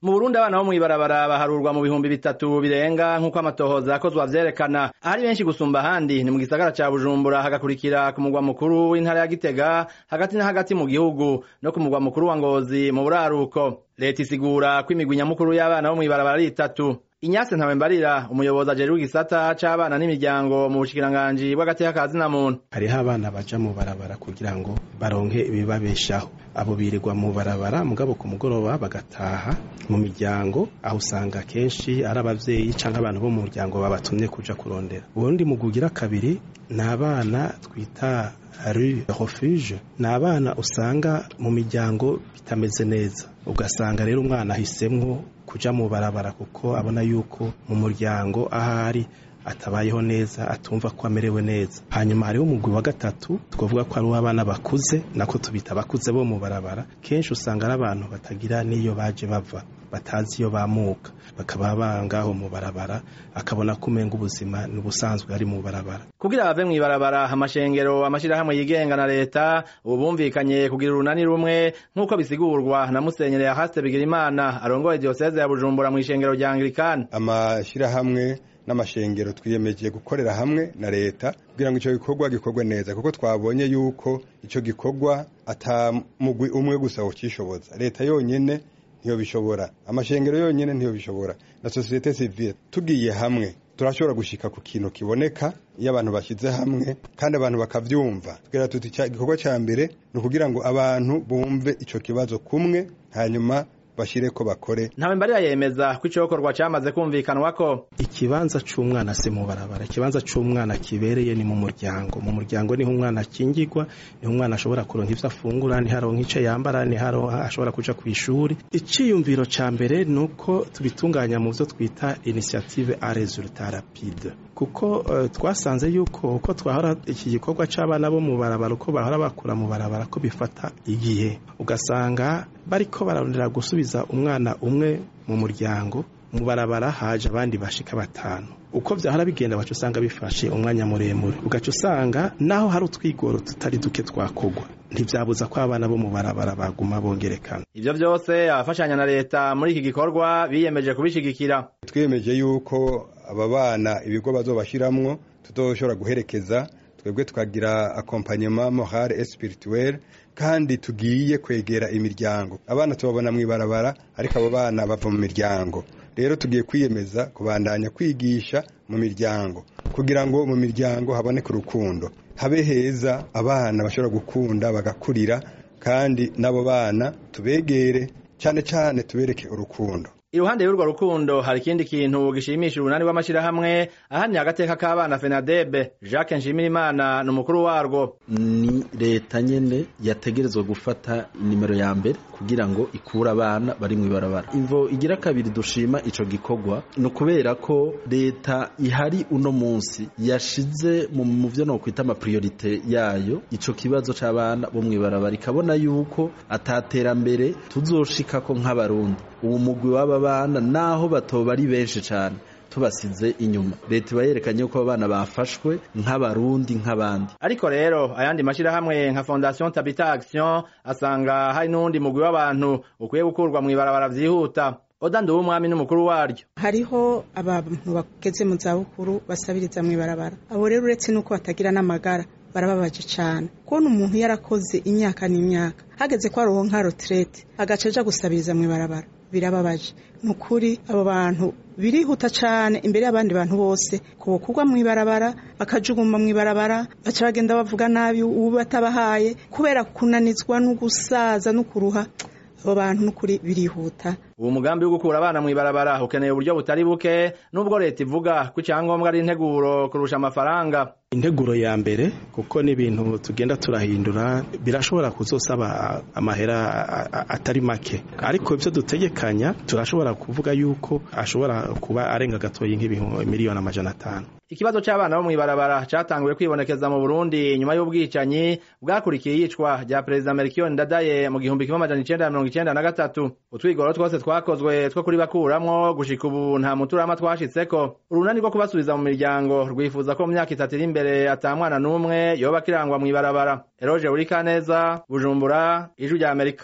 mu burundi abana bo mw'ibarabara baharurwa mu bihumbi bitatu birenga nk'uko amatohoza yakozwe avyerekana ahari benshi gusumba ahandi ni mu gisagara ca bujumbura hagakurikira ku mugwa mukuru w'intara ya gitega hagati na hagati mu gihugu no ku mugwa mukuru wa ngozi mu buraruko leta isigura ko imigwi nyamukuru y'abana bo mw'ibarabara ari itatu Inyase Ntawembarira umuyobozi ajejwe igisata c'abana n'imiryango mu bushikiranganji bw'agateka ka zina muntu hariho abana baja mu barabara kugira ngo baronke ibibabeshaho abo birirwa mu barabara mugabo ku mugoroba bagataha mu miryango aho usanga kenshi ari abavyeyi canke abantu bo mu muryango babatumye kuja kurondera ubundi mu gugira kabiri ni abana twita rue refuge ni abana usanga mu miryango bitameze neza ugasanga rero umwana ahisemwo kuja mu barabara kuko abona yuko mu muryango ahari atabayeho neza atumva ko amerewe neza hanyuma hariho umugwi wa gatatu twavuga ko ari uw'abana bakuze nako tubita abakuze bo mu barabara kenshi usanga ari abantu batagira n'iyo baje bava batazi iyo bamuka bakaba bangaho mu barabara akabona ko umenga ubuzima ni ubusanzwe ari mu barabara kugira bave mw'ibarabara amashengero amashirahamwe yigenga na leta ubu bumvikanye kugira urunani rumwe nk'uko bisigurwa na musenyeri yahaste bigirimana arongoye diyoseze ya bujumbura mw'ishengero rya anglikani amashirahamwe n'amashengero twiyemeje gukorera hamwe na leta kugira ngo icyo gikorwa gikorwe neza kuko twabonye yuko icyo gikorwa atamugwi umwe gusa ucishoboza leta yonyene ntiyo bishobora amashengero yonyene ntiyo bishobora na societe civile tugiye hamwe turashobora gushika ku kintu kiboneka iyo abantu bashyize hamwe kandi abantu bakavyumva tugira tuti igikorwa ca mbere ni ukugira ngo abantu bumve ico kibazo kumwe hanyuma bashire ko bakore ntawe mbarira yemeza ko icokorwa camaze kumvikanwa ko ikibanza c'umwana si mu barabara ikibanza c'umwana kibereye ni mu muryango mu muryango niho umwana akingirwa niho umwana ashobora kuronka ivyo afungura niho aronka ico yambara niho ashobora kuja kw'ishuri iciyumviro ca mbere ni uko tubitunganya mu vyo twita initiative a resultat rapide kuko uh, twasanze yuko uko twahora iki gikorwa c'abana bo mu barabara uko bahora bakura mu barabara ko bifata igihe ugasanga bariko bararondera gusubiza umwana umwe mu muryango mu barabara haje abandi bashika batanu uko vyahora bigenda baca usanga bifashe umwanya muremure ugaca usanga naho hari utwigoro tutari duke twakogwa ntivyabuza ko abana bo mu barabara baguma bongerekana ivyo vyose abafashanya na leta muri iki gikorwa biyemeje kubishigikira twiyemeje yuko aba bana ibigo bazobashiramwo tuzoshobora guherekeza twebwe tukagira accompagnement moral et spirituel kandi tugiye kwegera imiryango abana tubabona mw'ibarabara ariko abo bana bava mu miryango rero tugiye kwiyemeza kubandanya kwigisha mu miryango kugira ngo mu miryango haboneke urukundo habe heza abana bashobora gukunda bagakurira kandi n'abo bana tubegere cyane cyane tubereke urukundo iruhande y'urwo rukundo hari ikindi kintu gishimisha urunani rw'amashirahamwe ahani agateka k'abana fenadebe jacques nshimirimana ni umukuru warwo ni leta nyene yategerezwa gufata nimero ya mbere kugira ngo ikure abana bari mw'ibarabara imvo igira kabiri dushima ico gikorwa ni ukubera ko leta ihari uno munsi yashize mu vyo nokwita amapriorite yayo ico kibazo c'abana bo mw'ibarabara ikabona yuko ataterambere tuzoshikako nk'abarundi uwo mugwi w'aba bana naho batoba ari benshi cyane tubasize inyuma leta iba yerekanye ko abana bafashwe nk'abarundi nk'abandi ariko rero ayandi mashirahamwe nka fondation tabita action asanga hari n'uwundi mugwi w'abantu ukwiye gukurwa mw'ibarabara vyihuta oda nduwumwami n'umukuru waryo hariho abantu bageze mu zabukuru basabiriza mw'ibarabara abo rero uretse n'uko batagira n'amagara barababaje cyane kubona umuntu yarakoze imyaka n'imyaka hageze ko aronka retraite agaca aja gusabiriza mw'ibarabara birababaje ni ukuri abo bantu birihuta cyane imbere y'abandi bantu bose kubokugwa mw'ibarabara bakajuguma mw'ibarabara baca bagenda bavuga nabi ubu batabahaye kubera kunanizwa no gusaza no kuruha abo bantu n'ukuri birihuta uwo mugambi wo gukura abana mw'ibarabara ukeneye uburyo butari buke nubwo leta ivuga ko icyangombwa ari integuro kurusha amafaranga integuro ya mbere kuko n'ibintu tugenda turahindura birashobora kuzosaba amahera atari make ariko ibyo dutegekanya turashobora kuvuga yuko ashobora kuba arenga gatoyi nk'ibihumbi miliyoni amajana atanu ikibazo c'abana bo mw'ibarabara catanguye kwibonekeza mu Burundi nyuma y'ubwicanyi bwakurikiye iyicwa rya perezida Melchior Ndadaye mu gihumbi kimwe amajana icenda na mirongo icenda na gatatu utwigoro twose twakozwe two kuri bakuramwo gushika ubu nta muturama twashitseko urunani rwo kubasubiza mu miryango rwifuza ko mu myaka itatu iri imbere ata mwana n'umwe yoba akirangwa mw'ibarabara Eroge Urikaneza Bujumbura Ijwi rya Amerika